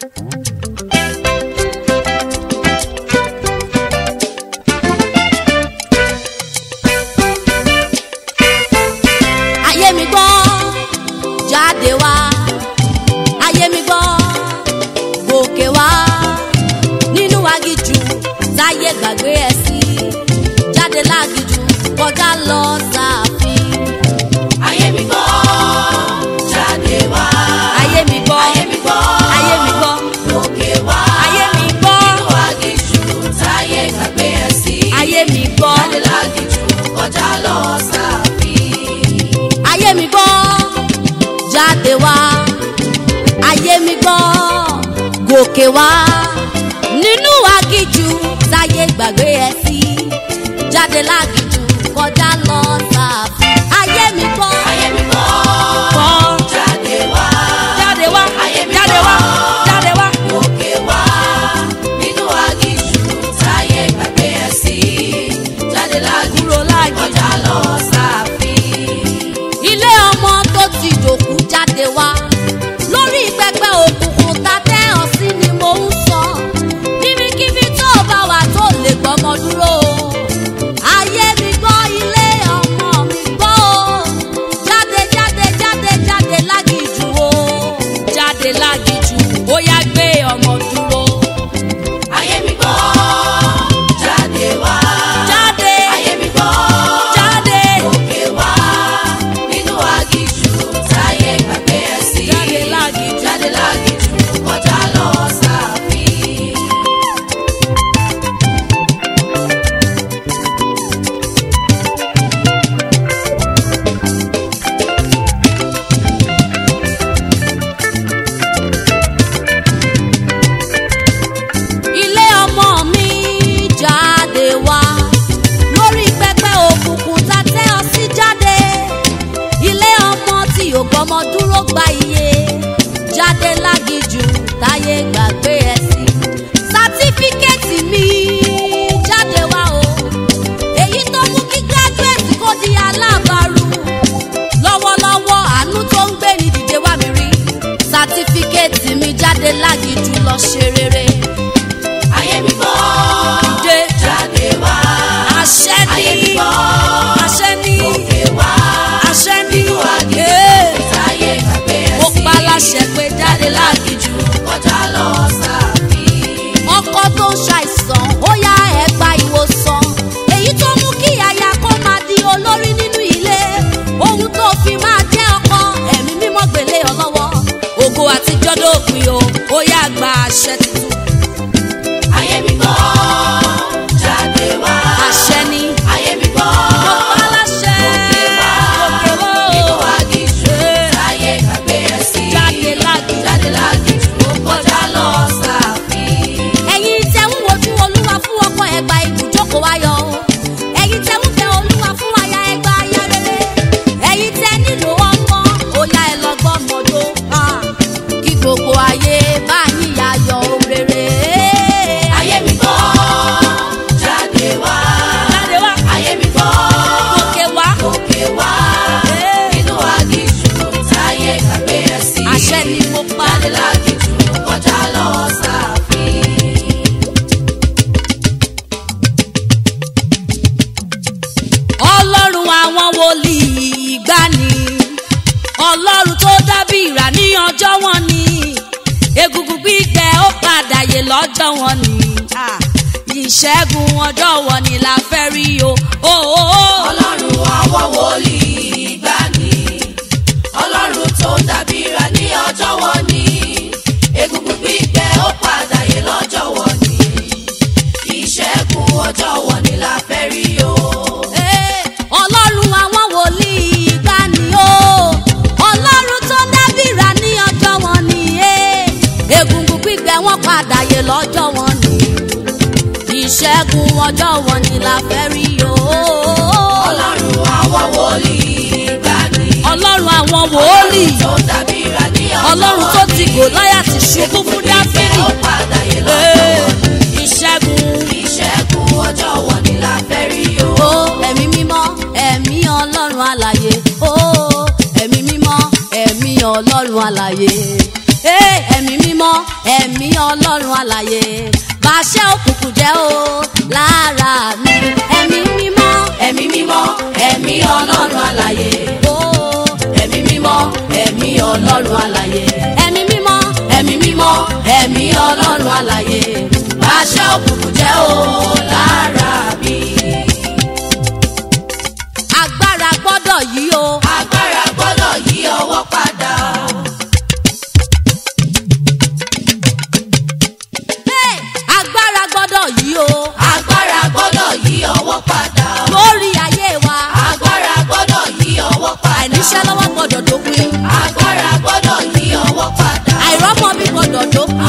ayé mi gbọ́ jáde wá ayé mi gbọ́ gòkè wá nínú agijù táyé gbàgbé ẹ sí jáde lágijù kọjá lọ sáàfin. ayé mi gbọ́ jáde wá. ayé mi gbọ́ ayé mi gbọ́ ayé mi gbọ́ lókè wá. ayé mi gbọ́ nínú agijù táyé gbàgbé ẹ sí. ayé mi gbọ́ jáde lágijù kọjá lọ sáàfin. ayé mi gbọ́ jáde wá ayé mi gbọ́ gòkè wá nínú agijù táyé gbàgbé ẹ sí jáde lágijù kọjá lọ sáàfin. ayé mi gbọ́ ayé mi gbọ́ gbọ́ jáde wá. jáde wá Ayé mi jáde wá gbọ́. jáde wá. lókè wá. nínú agijù táyé gbàgbé ẹ sí. jáde lágijù Kúrò lágijù. kọjá lọ sáàfin. ilé ọmọ tó ti dòkú jáde wá lórí pẹpẹ òkùnkùn tá tẹ ọ sí ni mò ń sọ kíbíkíbi tó bá wà tó lè gbọmọ dúró ayé mi gbọ́ ilé ọmọ mi gbọ́ o jáde jáde jáde jáde lágìjù o jáde lágìjù ó yá gbé ọmọ dúró ayé mi gbọ́ jáde wá. jáde ayé mi gbọ́ jáde lókè wá. nínú agijù táyé gbàgbé ẹ sí. jáde lágìjù. jáde lágijù kọjá lọ sáàfin. ilé ọmọ mi jáde wá lórí pẹpẹ òkùnkùn tá tẹ ọ sí jáde ilé ọmọ tí ò gbọmọ dúró gba iye jáde lágijù táyé gbàgbé ẹ sí sátífíkẹ́ẹ̀tì mi jáde wá o èyí tó mú kí gíráduwẹ̀tì kó di alábàárù lọ́wọ́lọ́wọ́ àánú tó ń gbé ní dìde wá mi rí sátífíkẹ́ẹ̀tì mi jáde lágijù lọ ṣe rere ayé mi gbọ́ dé jáde wá. àṣẹ ayé mi ní gbọ́ àṣẹ ní lókè wá. àṣẹ ní nínú agijù ee táyé gbàgbé ẹ mo sí. pa láṣẹ pé jáde lágijù kọjá lọ sáàfin. ọkọ tó ń ṣàìsàn ó yá ẹ gba ìwòsàn èyí tó mú kí aya kó máa di olórí nínú ilé ohun tó fi máa jẹ́ ọkọ ẹ̀mí mímọ́ gbélé ọ lọ́wọ́ ògo àtijọ́ dópin o ó yá gba àṣẹ tuntun ayé mi gbọ́ jáde wá. àṣẹ ní ayé mi gbọ́ mo pa láṣẹ lókè wá. òkè wó nínú agijù Ee. táyé gbàgbé ẹ sí. jáde lágijù. jáde lágijù kọjá lọ sáàfin. ẹ̀yin tẹ́ ń wojú olúwa fún ọkọ ẹgbà ibùjókòó ayọ̀ o ẹ̀yin tẹ́ ń bẹ olúwa fún aya ẹgbà aya rere ẹ̀yin tẹ́ nílò ọmọ ọ̀yà ẹlọgbọ́mọdó kí gbogbo ayé bá yín yayọ̀ rere. ayé mi gbọ́ jáde wá. jáde wá ayé mi gbọ́ gòkè wá lókè wá. Ee. nínú agijù táyé gbàgbé ẹ sí. àṣẹ ni mo pa jáde lágijù kọjá lọ sáàfin. ọlọ́run àwọn wòlíì ìgbàanì ọlọ́run tó dábì ìrà ní ọjọ́ wọn ni egungun gbígbẹ ó padà yè lọ́jọ́ wọn ni Ah, ìṣẹ́gun ọjọ́ wọn ni la fẹ́ rí o. Oh, oh, oh. ọlọ́run àwọn wòlíì ìgbàanì ọlọ́run tó dábìrà ní ọjọ́ wọn ni egungun gbígbẹ ó padà yé lọ́jọ́ wọn ni ìṣẹ́gun ọjọ́ wọn ni la fẹ́ rí o. Eh, ọlọ́run àwọn wòlíì ìgbàanì o ọlọ́run tó dábìrà ní ọjọ́ wọn ni eh, egungun gbígbẹ wọn padà yè lọ́jọ́ wọn ni ìṣẹ́gun ọjọ́ wọn ni la fẹ́ rí o. ọlọ́run àwọn wòlíì ìgbàanì ọlọ́run àwọn wòlíì tó dábìrà ní ọjọ́ ọlọ́run tó ti gòláyàtì ṣubú fún dáfídì ó padà yé lọ́jọ́ Eh, wọn ni ìṣẹ́gun ìṣẹ́gun ọjọ́ wọn ni la fẹ́ rí o. ó ẹ̀mí mímọ́ ẹ̀mí ọlọ́run alàyè ó ẹ̀mí mímọ́ ẹ̀mí ọlọ́run alàyè Ee, ẹ̀mí mímọ́ ẹ̀mí ọlọ́run àlàyé bàṣẹ òkùnkùn jẹ́ o lára mi ẹ̀mí mímọ́ ẹ̀mí mímọ́ ẹ̀mí ọlọ́run àlàyé o ẹ̀mí mímọ́ ẹ̀mí ọlọ́run àlàyé ẹ̀mí mímọ́ ẹ̀mí mímọ́ ẹ̀mí ọlọ́run àlàyé bàṣẹ òkùnkùn jẹ́ o lára mi. agbára gbọ́dọ̀ yí o agbára gbọ́dọ̀ yí ọwọ́ padà. Hey! agbára gbọ́dọ̀ yí o agbára gbọ́dọ̀ yí ọwọ́ padà. lórí ayé wa agbára gbọ́dọ̀ yí ọwọ́ padà. àìníṣẹ́ lọ́wọ́ gbọ́dọ̀ dópin agbára gbọ́dọ̀ yí ọwọ́ padà. àìrọ́mọbí gbọ́dọ̀ dópin